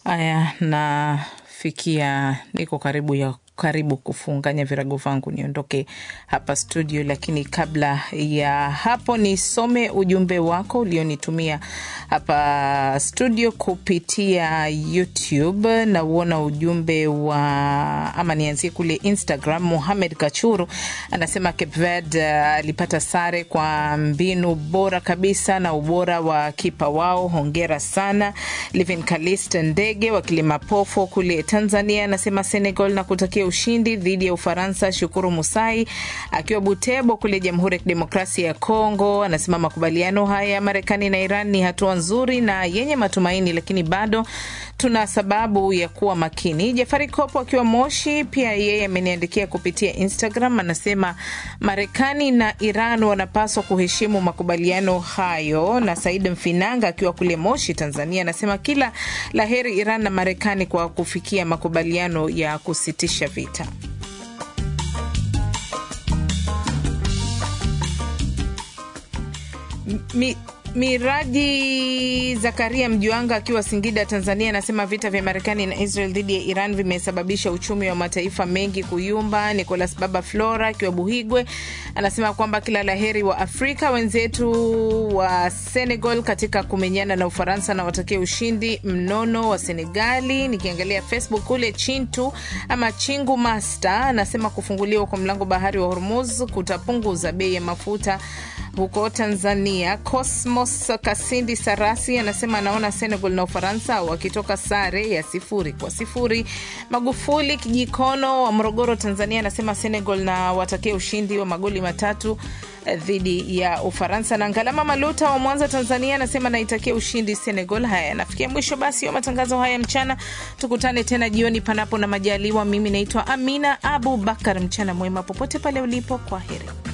Aya, nafikia niko karibu ya karibu kufunganya virago vangu niondoke hapa studio, lakini kabla ya hapo nisome ujumbe wako ulionitumia hapa studio kupitia YouTube. Nauona ujumbe wa ama, nianzie kule Instagram. Muhamed Kachuru anasema Cape Verde alipata sare kwa mbinu bora kabisa na ubora wa kipa wao, hongera sana. Livin Kalist Ndege wa Kilimapofo kule Tanzania anasema Senegal na kutakia ushindi dhidi ya Ufaransa. Shukuru Musai akiwa Butebo kule Jamhuri ya Kidemokrasia ya Kongo anasema makubaliano haya ya Marekani na Iran ni hatua nzuri na yenye matumaini, lakini bado tuna sababu ya kuwa makini. Jafari Kopo akiwa Moshi pia yeye ameniandikia kupitia Instagram, anasema Marekani na Iran wanapaswa kuheshimu makubaliano hayo. Na Said Mfinanga akiwa kule Moshi, Tanzania, anasema kila laheri Iran na Marekani kwa kufikia makubaliano ya kusitisha vita. Mi, Miraji Zakaria Mjuanga akiwa Singida, Tanzania, anasema vita vya Marekani na Israel dhidi ya Iran vimesababisha uchumi wa mataifa mengi kuyumba. Nicolas Baba Flora akiwa Buhigwe anasema kwamba kila laheri wa Afrika wenzetu wa Senegal katika kumenyana na Ufaransa na watakia ushindi mnono wa Senegali. Nikiangalia Facebook kule Chintu ama Chingu Master anasema kufunguliwa kwa mlango bahari wa Hormuz kutapunguza bei ya mafuta huko Tanzania. Cosmos Kasindi Sarasi anasema anaona Senegal na Ufaransa wakitoka sare ya sifuri kwa sifuri. Magufuli Kijikono wa Morogoro, Tanzania anasema Senegal na watakia ushindi wa magoli matatu dhidi ya Ufaransa. Na Ngalama Maluta wa Mwanza, Tanzania anasema naitakia ushindi Senegal. Haya, nafikia mwisho basi wa matangazo haya mchana. Tukutane tena jioni, panapo na majaliwa. Mimi naitwa Amina Abu Bakar. Mchana mwema popote pale ulipo, kwa heri.